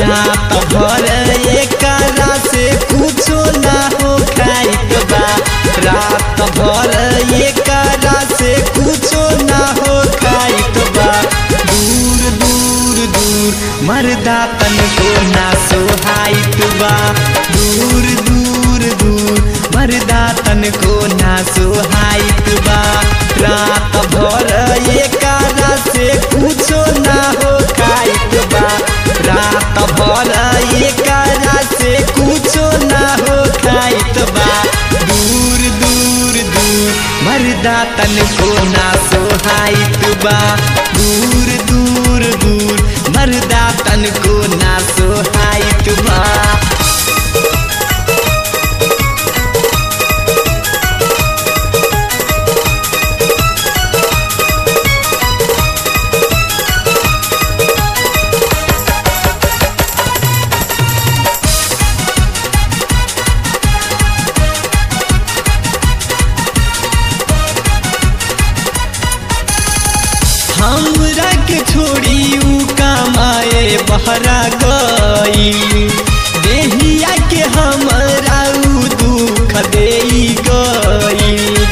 रात भर एकरा से कुछो ना हो खाइत बा रात भर एकरा से कुछो ना हो खाइत बा दूर दूर दूर मर्दा तनको ना सोहाइत बा दूर दूर दूर मर्दा तनको ना सोहाइत बा रात भर एकरा से कुछो ना हो खाइत बा रात भर एकरा से कुछो ना हो खाइत बा दूर दूर दूर मर्दा तनको ना सोहाइत बा दूर दूर दूर मर्दा तनको ना सोहाइत बा हमरा के छोड़ी ऊ कमाए बहरा गई देहिया के हमरा ऊ दुख दे गई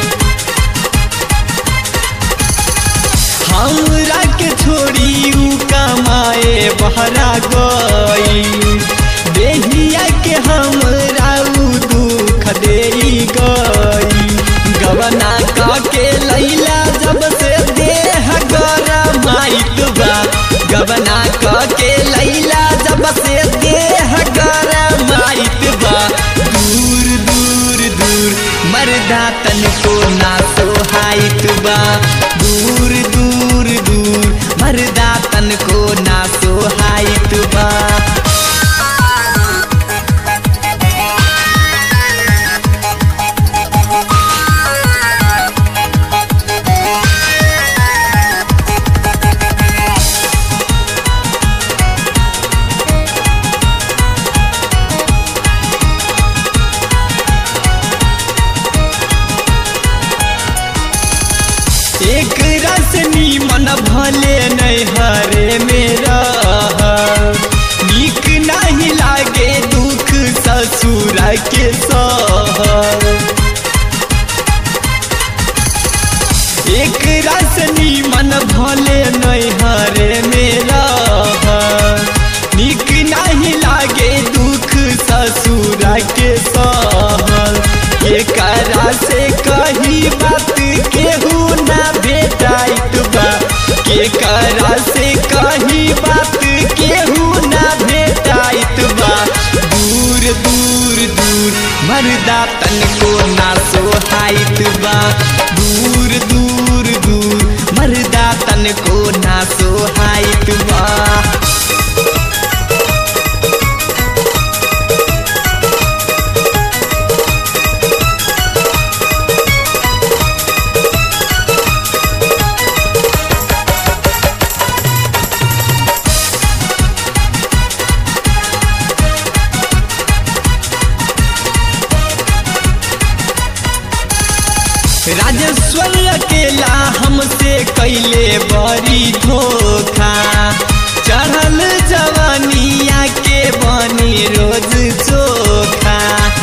हमरा के छोड़ी ऊ कमाए बहरा गई देहिया के हमरा ऊ दुख दे गई गवना का के लैला जब से देह गरमाइत बा गवना का के लैला जब से देह गरमाइत बा दूर दूर दूर मर्दा तनको ना सोहाइत बा दूर दूर दूर मर्दा तनको ना सोहाइत बा एक रस नीमन भले नहीं हरे मेरा नीक नहीं लागे दुख ससुर के सह एक रस नीमन भले नहीं हरे मेरा नीक नहीं लागे दुख ससुर के सहल एकरा से कही बात केहू ना भेटाइत बा केकरा से कही बात केहू ना भेटाइत बा दूर दूर दूर मर्दा तनको ना सोहाइत बा दूर दूर दूर मर्दा तनको ना सोहाइत बा राजेश्वर अकेला हमसे कैले बड़ी धोखा चढ़ल जवानिया के बनी रोज चोखा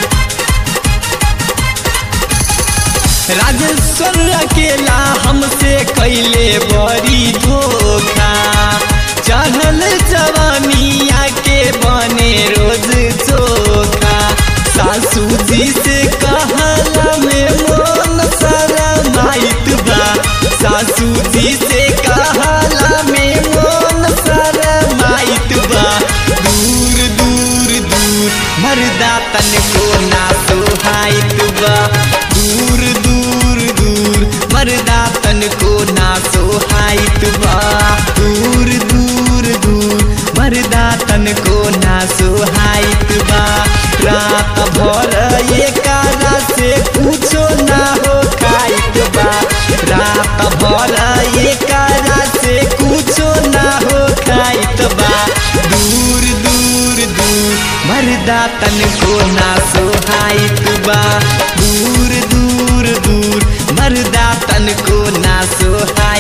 राजेश्वर अकेला हमसे कैले बड़ी धोखा चढ़ल जवानिया के बने रोज चोखा सासू जी से कहला में मोन शरमाइत बा सासू जी से कहला में मोन शरमाइत बा दूर दूर दूर मर्दा तनको ना सोहाइत बा दूर दूर दूर मर्दा तनको ना सोहाइत बा दूर दूर दूर मर्दा तनको ना सोहाइत बा रात भर एकरा से कुछो ना हो खाइत बा रात भर एकरा से कुछो ना हो खाइत बा दूर दूर दूर मर्दा तनको ना सोहाइत बा दूर दूर दूर मर्दा तनको ना सोहाइत